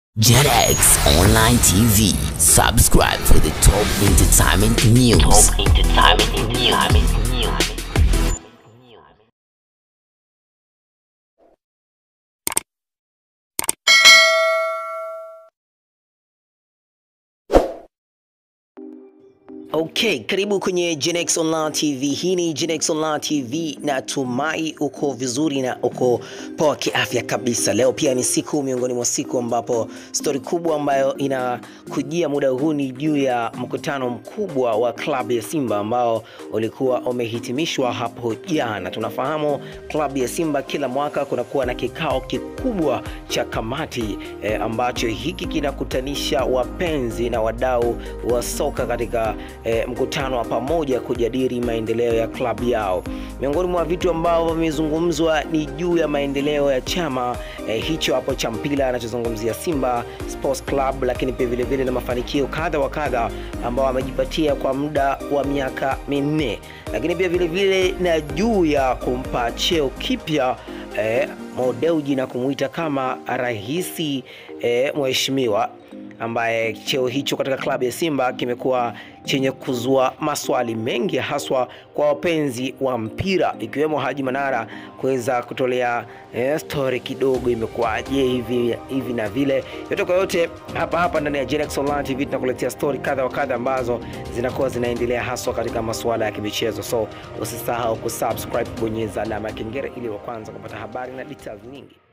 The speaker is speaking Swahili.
JetX Online TV. Subscribe for the top entertainment news. Top entertainment news. Okay, karibu kwenye Genex Online TV. Hii ni Genex Online TV, natumai uko vizuri na uko poa kiafya kabisa. Leo pia ni siku miongoni mwa siku ambapo stori kubwa ambayo inakujia muda huu ni juu ya mkutano mkubwa wa klabu ya Simba ambao ulikuwa umehitimishwa hapo jana. Tunafahamu klabu ya Simba kila mwaka kunakuwa na kikao kikubwa cha kamati eh, ambacho hiki kinakutanisha wapenzi na wadau wa soka katika e, mkutano wa pamoja kujadili maendeleo ya klabu yao. Miongoni mwa vitu ambavyo vimezungumzwa ni juu ya maendeleo ya chama e, hicho hapo cha mpira anachozungumzia Simba Sports Club, lakini pia vile vile na mafanikio kadha wa kadha ambao wamejipatia kwa muda wa miaka minne, lakini pia vile vile na juu ya kumpa cheo kipya e, Mo Dewji na kumuita kama rahisi e, mheshimiwa ambaye cheo hicho katika klabu ya Simba kimekuwa chenye kuzua maswali mengi haswa kwa wapenzi wa mpira ikiwemo Haji Manara kuweza kutolea eh, story kidogo imekuwaje hivi hivi na vile. Yote kwa yote, hapa hapa ndani ya Genex Online TV tunakuletea story kadha wa kadha ambazo zinakuwa zinaendelea haswa katika masuala ya kimichezo, so usisahau kusubscribe, kubonyeza alama ya kengele ili wa kwanza kupata habari na details nyingi.